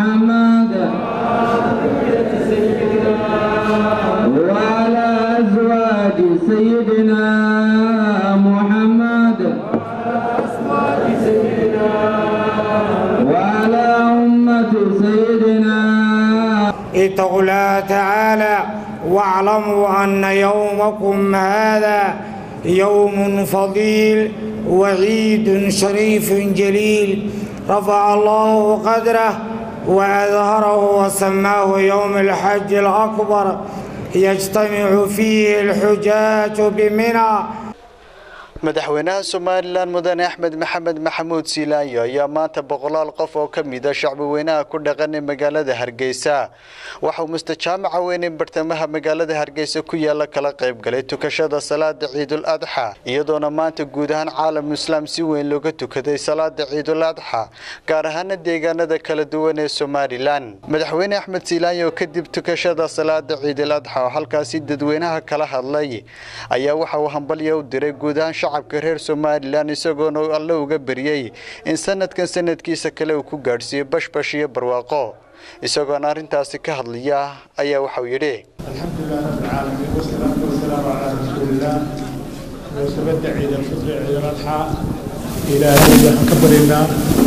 محمد وعلى أزواج سيدنا محمد وعلى أمة سيدنا اتقوا الله تعالى واعلموا أن يومكم هذا يوم فضيل وعيد شريف جليل رفع الله قدره وأظهره وسماه يوم الحج الأكبر يجتمع فيه الحجاج بمنى madaxweynaha somalilan mudane axmed maxamed maxamuud siilaayo ayaa maanta boqolaal qof oo ka mida shacbi weynaha ku dhaqan ee magaalada hargeysa waxauu mustajaamaca weyn ee bartamaha magaalada hargeysa ku yaala kala qayb galay tukashada salaada ciidul adxa iyadoona maanta guud ahaan caalam islaam si weyn looga tukaday salaada ciidul adxa gaar ahaana deegaanada kala duwan ee somalilan madaxweyne axmed siilaayo kadib tukashada salaada ciidul adxa oo halkaasi dadweynaha kala hadlay ayaa waxa uu hambalya u diray guud ahaan shacabka reer somalilan isagoona alle uga beriyey in sanadkan sanadkiisa kale uu ku gaadhsiiyo bashbash iyo barwaaqo isagoona arrintaasi ka hadlaya ayaa waxauu yidhi الحمد لله رب العالمين والصلاة والسلام على رسول الله وسبت عيد الفطر عيد الأضحى إلهي waxaan ka baryaynaa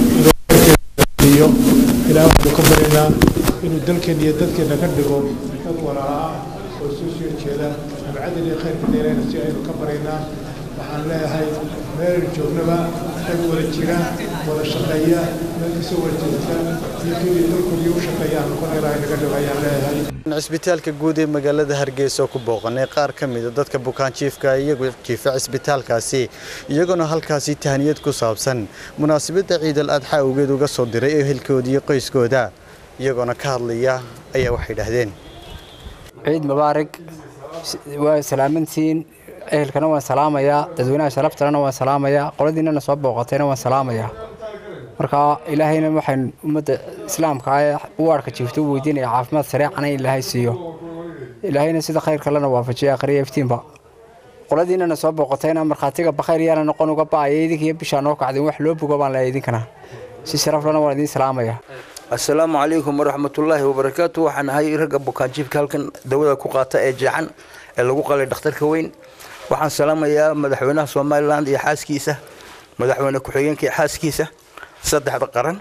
inuu ilaahay waxaan ka baryaynaa inuu dalkeena iyo dadkeena ka dhigo dad walaala ah oo soo soo jeeda abcadin iyo khayrka dheerayna si aynu ka baryaynaa waxaan leeyahay meel joognaba dad wada jira wada shaqeeya meel kasoo wada jeesta iyo keliya dalkoodii u shaqeeyaan noqon ilaahay naga dhigo ayaan leeyahay cisbitaalka guud ee magaalada hargeysa oo ku booqanay qaar ka mida dadka bukaanjiifka iyagu jiifa cisbitaalkaasi iyagoona halkaasi tahaniyad ku saabsan munaasabadda ciidal adxa awgeed uga soo diray ehelkooda iyo qoyskooda iyagoona ka hadlaya ayaa waxay idhaahdeen ciid mubaarig waa salaamantiin ehelkana waan salaamayaa dadweynaha sharaftalena waan salaamayaa qoladiinana soo booqatayna waan salaamayaa marka ilaahayna waxaan ummadda islaamka ee uwaarhka jiifta u weydiinaya caafimaad sareecana in ilaahay siiyo ilaahayna sida khayr kalena waafajiya akhriya iftiinba qoladiinana soo booqatayna markhaatiga bakhayr yaana noqon uga ba'aya idinkiiyo bishaa noo kacdin wax loo bogo baan leeyahay idinkana si sharaflena waan idiin salaamaya assalaamu calaykum waraxmatullaahi wabarakaatu waxaan ahay ragga bukaanjiifka halkan dawada ku qaata ee jeexan ee lagu qalay dhakhtarka weyn waxaan salaamayaa madaxweynaha somalilan iyo xaaskiisa madaxweyne ku-xigeenka iyo xaaskiisa saddexda qaran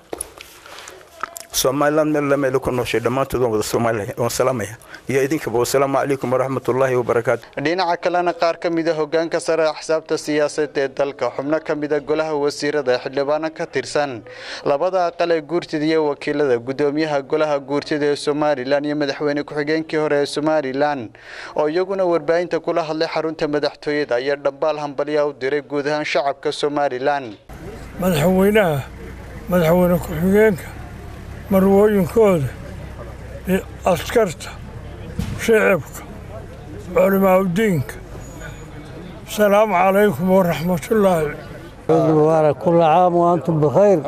somalilan meel lameel ku nooshay dhammaantood waan wada soomaaliya waan salaamaya iyo idinkaba wasalaamu calaykum waraxmatullaahi wabarakaatu dhinaca kalena qaar ka mida hogaanka sare axsaabta siyaasadeed ee dalka xubno ka mida golaha wasiirada ee xildhibaano ka tirsan labada aqal ee guurtida iyo wakiilada gudoomiyaha golaha guurtida ee somalilan iyo madaxweyne ku-xigeenkii hore ee somalilan oo iyaguna warbaahinta kula hadlay xarunta madaxtooyada ayaa dhambaal hambalya u diray guud ahaan shacabka somalilan madaxweynaha madaxweyne ku-xigeenka marwooyinkooda iyo askarta shicibka culimaaudiinka asalaamu calaykum waraxmatullaahi mubaarak kulla caam wa antum bikhayr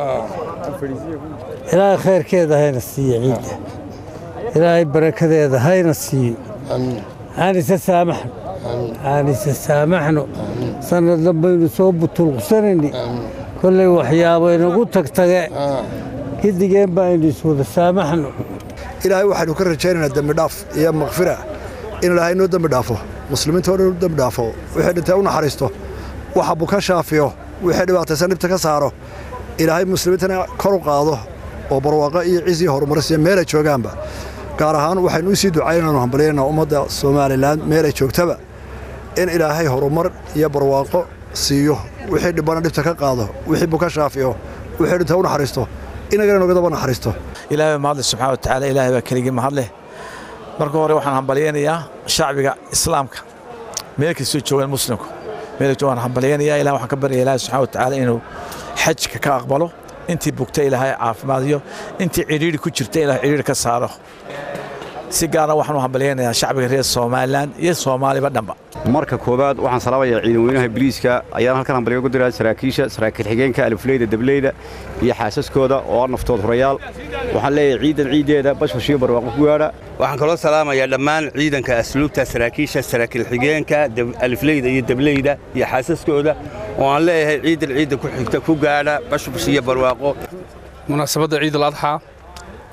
ilaahay khayrkeeda hayna siiyo ciidda ilaahay barakadeeda hayna siiyo aanise saamaxno aanise saamaxno sanad dambaynu soo butulqsanayni kollay waxyaabo inagu tagtage gidigeen baa aynu iswada saamaxno ilaahay waxaynu ka rajaynaynaa dembidhaaf iyo makfira in ilaahay noo dembi dhaafo muslimiinta oo dhan u dembi dhaafo wixii dhintay u naxariisto waxa buka shaafiyo wixii dhibaataysan dhibta ka saaro ilaahay muslimiintana kor u qaado oo barwaaqo iyo ciis iyo horumarisiyo meelay joogaanba gaar ahaan waxaynu u sii ducaynaanu hambalyaynaa ummadda somalilan meelay joogtaba in ilaahay horumar iyo barwaaqo siiyo wixii dhibana dhibta ka qaado wixii buka shaafiyo wixii dhintay u naxariisto inagana nogadaba naxariisto ilaahay baa mahadle subxana watacaala ilaahay baa keligii mahadleh marka hore waxaan hambalyaynayaa shacbiga islaamka meel kastoo joogaan muslimku meel waan hambalyaynayaa ilaah waxaan ka baryaya ilaahay subxana watacaala inuu xajka ka aqbalo intii bugta ilaahay caafimaadiyo intii cidhiidhi ku jirta ilahay cidhiidhi ka saaro si gaara waxaan u hambalyaynayaa shacbiga reer somalilan iyo soomaaliba dhanba marka koowaad waxaan salaamayaa ciidan weynaha biliiska ayaan halkan hambalyo ugu diraa saraakiisha saraakiil xigeenka alifleyda dableyda iyo xaasaskooda oo ah naftood hurayaal waxaan leeyahay ciidan ciiddeeda bashbashiyo barwaaqo ku gaadha waxaan kaloo salaamayaa dhammaan ciidanka asluubta saraakiisha saraakiil xigeenka alifleyda iyo dableyda iyo xaasaskooda oo aan leeyahay ciidan ciidda ku xigta ku gaadha bashbash iyo barwaaqo munaasabadda ciidul adxaa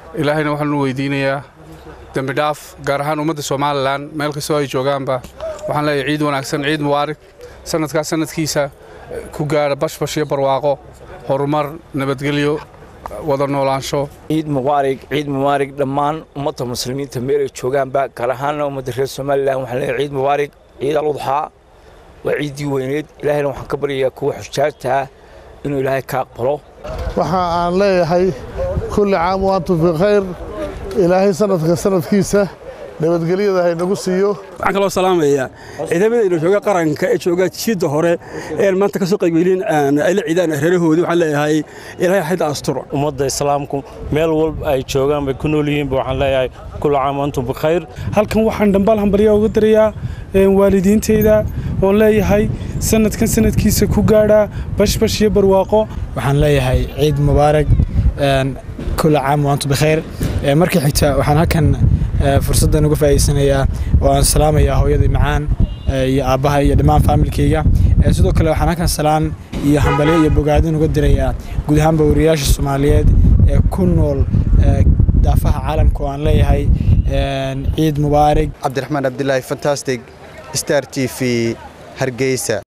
ilaahayna waxaanu weydiinayaa dembi dhaaf gaar ahaan ummadda somalilan meel kastoo ay joogaanba waxaan leeyahay ciid wanaagsan ciid mubaarig sanadkaas sanadkiisa ku gaara bashbash iyo barwaaqo horumar nabadgelyo wada noolaansho ciid mubaarig ciid mubaarig dhammaan ummadda muslimiinta meel ay joogaanba gaar ahaanna ummadda reer somalilan waxaan leeyahay ciid mubaarig ciid aludxaa waa ciiddii weyneed ilaahayna waxaan ka baryayaa kuwa xujaajta ah inuu ilaahay ka aqbalo waxa aan leeyahay kulli caam wa antum fi khayr ilaahay sanadka sanadkiisa nabadgelyada haynagu siiyo waxaan kaloo salaamayaa ciidamadayna jooga qaranka ee jooga jiidda hore ee maanta kasoo qaybgelin ay la ciidaan reerahoodii waxaan leeyahay ilaahay xayda asturo ummadda islaamku meel walba ay joogaan bay ku nool yihiinba waxaan leeyahay kullu caam antum bikhayr halkan waxaan dhambaal hambaryaa uga darayaa waalidiinteyda oon leeyahay sanadkan sanadkiisa ku gaadhaa bashbash iyo barwaaqo waxaan leeyahay ciid mubaarag kullu caam wa antum bikhayr markii xigta waxaan halkan fursaddan uga faa'iidsanayaa oo aan salaamayaa hooyadii macaan iyo aabbaha iyo dhammaan faamilkayga sidoo kale waxaan halkan salaan iyo hambalyo iyo bogaadin uga dirayaa guud ahaanba wariyaasha soomaaliyeed ee ku nool daafaha caalamka oo aan leeyahay ciid mubaarig cabdiraxmaan abdilaahi fantastic star t v hargeysa